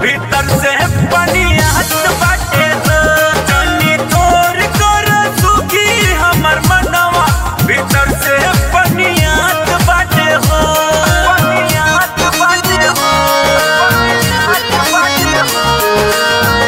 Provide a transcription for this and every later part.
भीतर से पनियात बाटे हो जनी तोर कर सुखी हमर मनवा भीतर से पनियात बाटे हो पनियात बाटे हो पनियात बाटे हो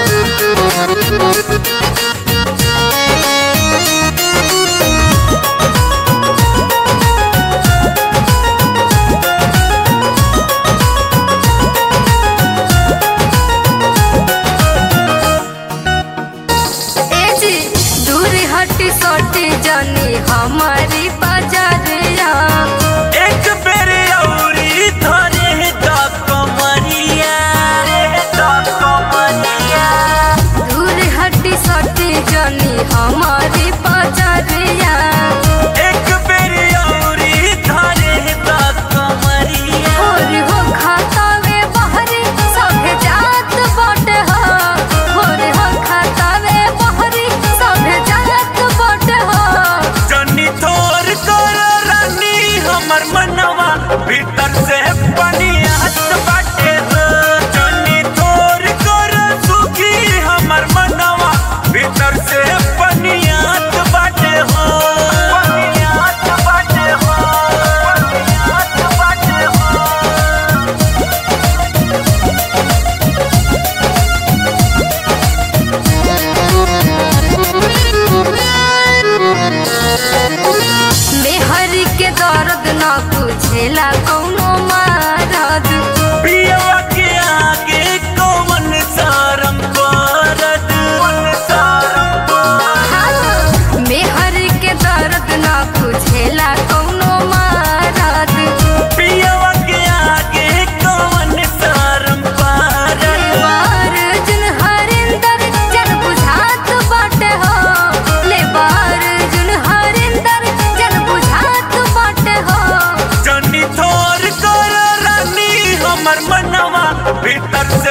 ए जी दूर हटी सोटी जानी हमारी बाजारिया एक बेर औरी धरे द कमरिया द कमरिया दूर हटी सोटी जानी हमारी बाजारिया एक बेर औरी धरे द कमरिया और हो खाता वे बहरी सभे जात बाटे हो और हो खाता वे बहरी सभे जात बाटे हो जनी तोर कर रानी हमर मनवा भीतर से पनियात बाटे हो जनी तोर कर सुखी हमर मनवा भीतर से पनियात बाटे हो पनियात बाटे हो पनियात बाटे हो मेहरी के दर्द न बुझेला कौनो मारद पियवा के आगे कौन सारम करत कौन सारम करत मेहर के दर्द न बुझेला कौनो मारद पियवा के आगे कौन सारम करत लेबार जुन हरिंदर जन बुझात बाटे हो लेबार जुन हरिंदर जन बुझात बाटे हो जनी थोर कर रानी हमर मनवा भीतर